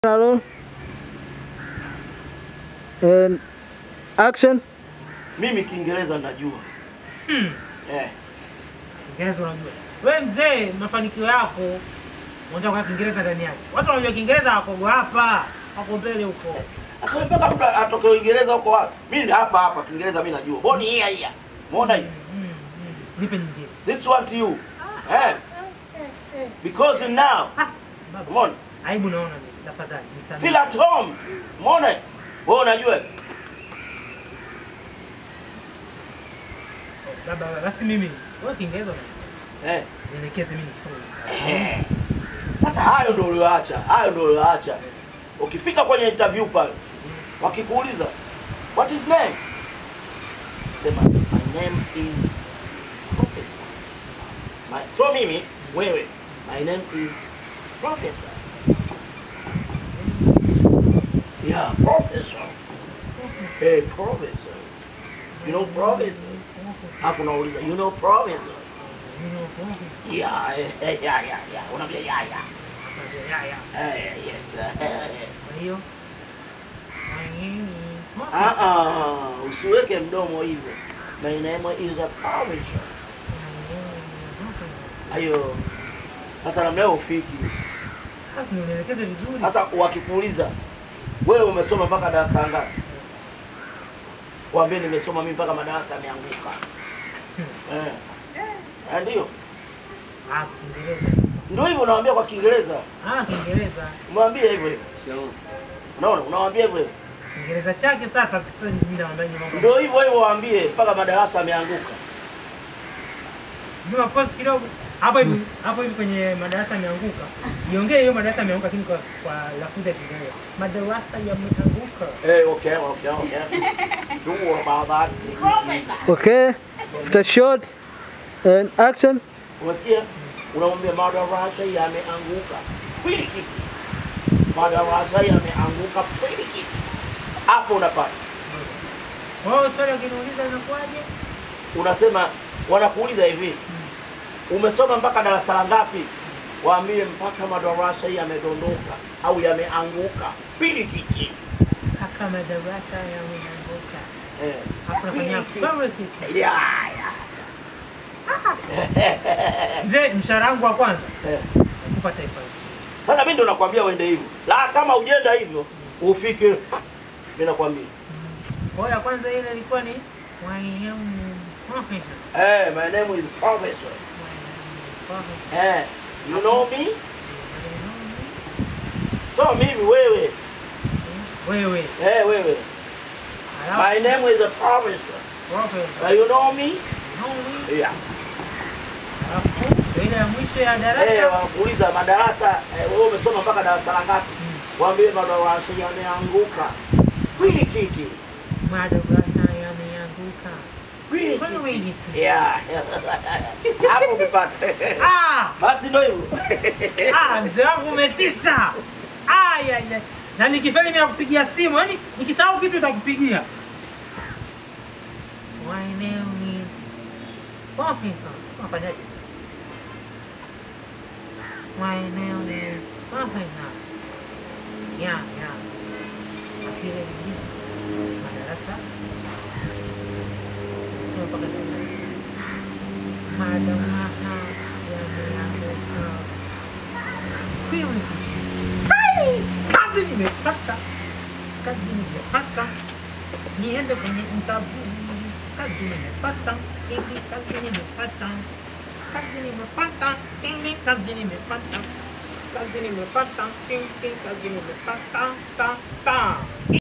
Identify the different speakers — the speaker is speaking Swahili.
Speaker 1: Hello. And action.
Speaker 2: Mimi Kiingereza najua. Eh.
Speaker 3: Kiingereza unajua. Wewe mzee, mafanikio yako unataka kwa Kiingereza ndani yake. Watu wanajua Kiingereza wako hapa, wako mbele huko.
Speaker 2: Sasa mpaka mtu atoke Uingereza huko wapi? Mimi ni hapa hapa Kiingereza mimi najua. Boni hii hii. Muona hii?
Speaker 3: Mm, mm. Nipe nyingine.
Speaker 2: This one to you. Eh. Because now,
Speaker 3: Ah, baba.
Speaker 2: umeona?
Speaker 3: Aibu naona mimi. Tafadhali nisamehe.
Speaker 2: Feel at home. Umeona? Wewe unajua?
Speaker 3: Baba, baba, basi mimi. Wewe Kiingereza unajua.
Speaker 2: Eh.
Speaker 3: Nielekeze mimi nifunge.
Speaker 2: Eh. Sasa hayo ndio ulioacha. Hayo ndio ulioacha. Ukifika kwenye interview pale, wakikuuliza what is name? Sema my name is professor. My, so mimi wewe, my name is professor. Yeah, professor. Hey, professor. You know professor? Hapo unauliza, you know professor? Yeah, eh, eh, yeah, yeah, yeah. Unaambia yeah, yeah.
Speaker 3: Ya, ya.
Speaker 2: Eh, yes. eh.
Speaker 3: Kwa hiyo
Speaker 2: Ah, ah, usiweke mdomo hivyo. My name is a professor. Hayo sasa namna hiyo ufiki.
Speaker 3: Sasa nielekeze vizuri.
Speaker 2: Sasa wakikuuliza wewe umesoma mpaka darasa ngapi? Waambie nimesoma mimi mpaka madarasa yameanguka. Eh. Eh, ndio.
Speaker 3: Ah, Kiingereza.
Speaker 2: Ndio hivyo unawaambia kwa Kiingereza.
Speaker 3: Ah, Kiingereza.
Speaker 2: Umwambie hivyo hivyo. Unaona? Unawaambia hivyo hivyo.
Speaker 3: Kiingereza chake sasa sasa mimi naomba nyuma.
Speaker 2: Ndio hivyo hivyo waambie mpaka madarasa yameanguka.
Speaker 3: Nyuma pause kidogo. Hapo hivi hapo hivi kwenye madarasa yameanguka. Iongee hiyo madarasa yameanguka lakini kwa kwa lafudhi ya Kiingereza. Madarasa yameanguka.
Speaker 2: Eh, okay, okay, okay. Don't worry about that.
Speaker 1: Okay. After shot and action.
Speaker 2: Unasikia? Unamwambia madarasa yameanguka. Kweli kipi? Madarasa yameanguka kweli kipi? Hapo unapata.
Speaker 3: Wao swali wakiniuliza inakuwaje?
Speaker 2: Unasema wanakuuliza hivi. Umesoma mpaka darasa la ngapi? Waambie mpaka madarasa yamedondoka au yameanguka. Pili kichi.
Speaker 3: Kaka madarasa yameanguka.
Speaker 2: Eh.
Speaker 3: Hapo nafanya very quick.
Speaker 2: Ya, ya.
Speaker 3: Mzee, mshahara wangu wa kwanza
Speaker 2: Eh.
Speaker 3: nakupa taifa hili.
Speaker 2: Sasa mimi ndo nakwambia uende hivyo. La kama ujenda hivyo ufike mimi nakwambia.
Speaker 3: Kwa hiyo ya kwanza ile ilikuwa ni Wayamu Professor.
Speaker 2: Eh, my name is Professor.
Speaker 3: Professor.
Speaker 2: Eh, you know me? So mimi wewe.
Speaker 3: Wewe.
Speaker 2: Eh, wewe.
Speaker 3: Alafu
Speaker 2: My name is a professor.
Speaker 3: Professor.
Speaker 2: Uh, you know me?
Speaker 3: Naomi.
Speaker 2: Yes.
Speaker 3: Alafu ile ya mwisho ya
Speaker 2: Eh,
Speaker 3: darasa
Speaker 2: wanakuuliza madarasa, eh, wewe umesoma mpaka darasa la ngapi? Waambie madarasa yameanguka. Kweli kiki.
Speaker 3: madarasa yameanguka.
Speaker 2: Kweli
Speaker 3: Kweli
Speaker 2: kiki.
Speaker 3: kiki.
Speaker 2: Yeah. Hapo umepata.
Speaker 3: Ah!
Speaker 2: Basi ndio hivyo.
Speaker 3: Ah, mzee wangu umetisha. Ah, ya, ya. Na nikifeli mimi nakupigia simu, yaani nikisahau kitu nitakupigia. My name is Professor. Unafanyaje? My name is Professor. Ya, ya. Akile nyingine. Madarasa. Sio mpaka darasa. Madarasa yameanguka. Kweli. Hai! Kazi nimepata, kazi nimepata, niende kwenye interview. Kazi nimepata, hivi kazi nimepata, kazi nimepata, hivi kazi nimepata, kazi nimepata, hivi kazi nimepata, ta ta.